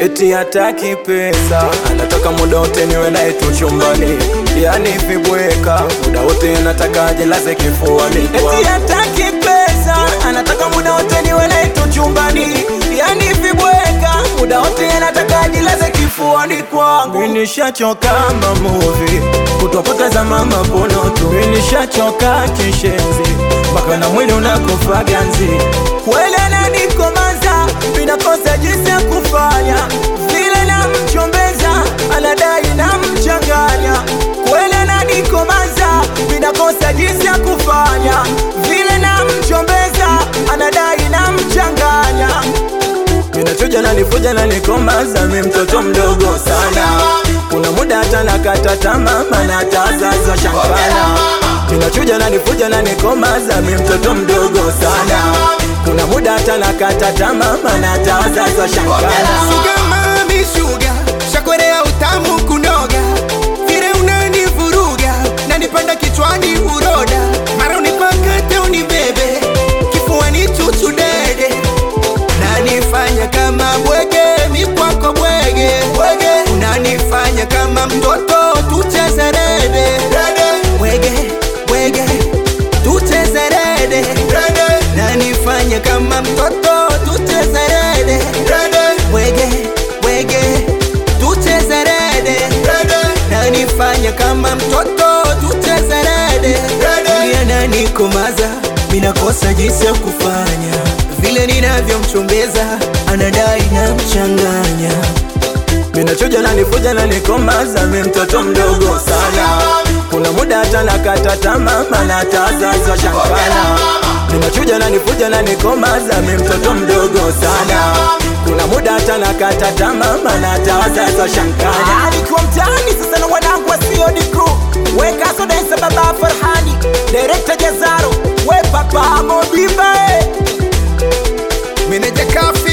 eti hataki pesa, anataka muda wote niwe naye tu chumbani, yani vibweka, muda wote anataka ajilaze kifuani kwangu. Eti hataki pesa, anataka muda wote niwe naye tu chumbani, yani vibweka, muda wote anataka ajilaze kifuani kwangu. Mimi nishachoka mamuvi kutopoteza mama pono tu, mimi nishachoka kishenzi mpaka na mwili unakufa ganzi. Kweli ananikomaza, vinakosa jinsi ya kufanya, vile namchombeza, anadai namchanganya. Kweli ananikomaza, vinakosa jinsi ya kufanya, vile namchombeza, anadai namchanganya. Minachuja na nifuja na nikomaza, mi mtoto mdogo sana. Kuna muda hata nakata tamaa, maana hata wazazi shankana. Minachuja na nifuja na nikomaza, mi mtoto mdogo sana. Kuna muda hata nakata tamaa, maana hata wazazi shankana. Sugar mami sugar, shakorea utamu kunoga, vile unanivuruga na nipanda kichwani uroda, mara unipakate unibebe, kifuani chuchu dede, na nifanya kama bwege, mi kwako bwege, bwege, unanifanya kama mtoto, tucheze rede, rede, bwege, bwege, tucheze rede, rede, na nifanya kama mtoto, tucheze rede, rede, bwege, bwege, tucheze rede, rede, na nifanya kama mtoto, tucheze rede, rede, ananikomaza, minakosa jinsi ya kufanya, vile ninavyomchombeza, anadai na mchanganya Minachuja na nifuja na nikomaza, mi mtoto mdogo sana. Kuna muda hata nakata tamaa, maana hata wazazi washankana. Minachuja na nifuja na nikomaza, mi mtoto mdogo sana. Kuna muda hata nakata tamaa, maana hata wazazi washankana. Alikuwa mtaani sasa na wanangu wa COD crew weka sodensa baba Farhani director Jazaro we papa Modiba eh. meneja kafi